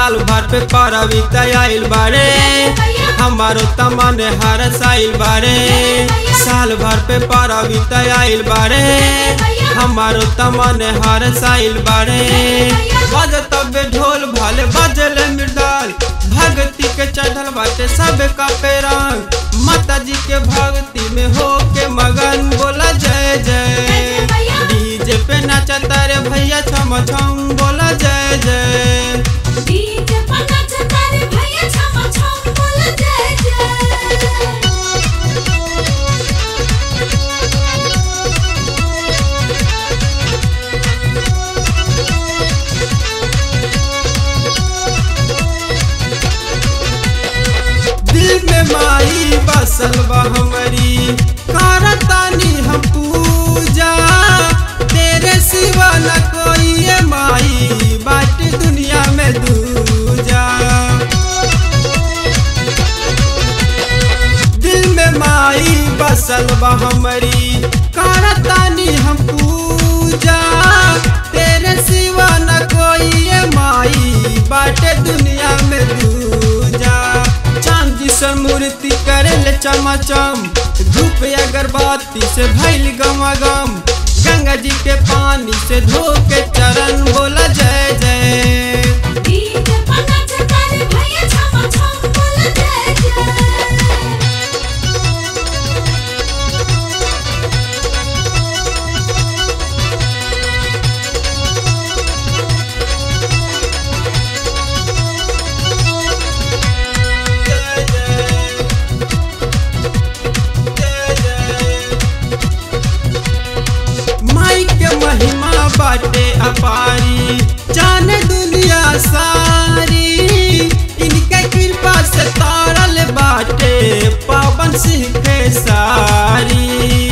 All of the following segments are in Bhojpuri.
साल भर पे परवित आइल बारे हमारो तमन हर साइल बारे साल भर पे परवित आइल बारे हमारो तमन हर साइल बारे बज तबे ढोल भाले बजल मृदाल भक्ति के चढ़ल बाटे सब का पेरंग माता जी के भक्ति में हो के मगन बोला जय जय डीजे पे नाचता रे भैया छम छम बोला जय जय डीजे पर नाचता रे भैया छम छम बोल जय जय दिल में माई बसल बा हमारी करतानी हम पूजा तेरे सिवा न कोई ये माई बाट दुनिया में दूजा दिल में माई बसल बा हमारी करतानी हम पूजा तेरे सिवा न कोई ये माई बाटे दुनिया में दूजा चांदी से मूर्ति करे ले चमाचम धूप अगरबत्ती से भैल गम गंगा जी के पानी से धो के चरण बोला जय जय डीजे पर नाचता रे भैया छम छम बोल जय जय जय जय जय जय माई के महिमा बाटे अपारी जाने दुनिया सारी इनके कृपा से तारल बाटे पावन सिंह के सारी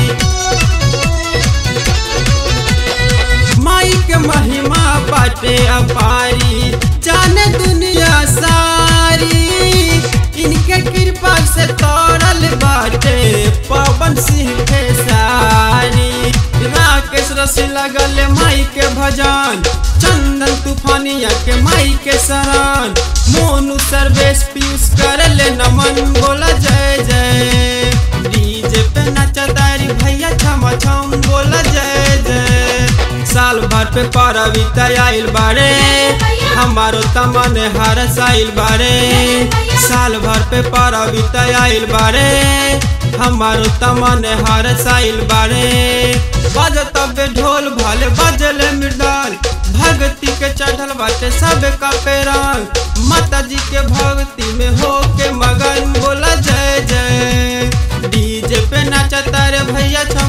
माई के महिमा बाटे अपारी जाने दुनिया सारी इनके कृपा से तोड़ल बाटे पवन सिंह के सारी राकेश रसी लगल माई के भजन चंदन तूफानिया के माई के शरण मोनू सर्वेश पीयूष करले नमन बोला जय जय डीजे पे नचदारी भैया छम छम बोला जय जय साल भर पे परवित आइल बारे हमारो तमन हर साइल बारे साल भर पे परवित आइल बारे हमारो तमन हर साइल बारे बज तबे ढोल भाले बजल मृदाल भक्ति के चढ़ल बाटे सब का पेरंग माता जी के भक्ति में हो के मगन बोला जय जय डीजे पे नाचता रे भैया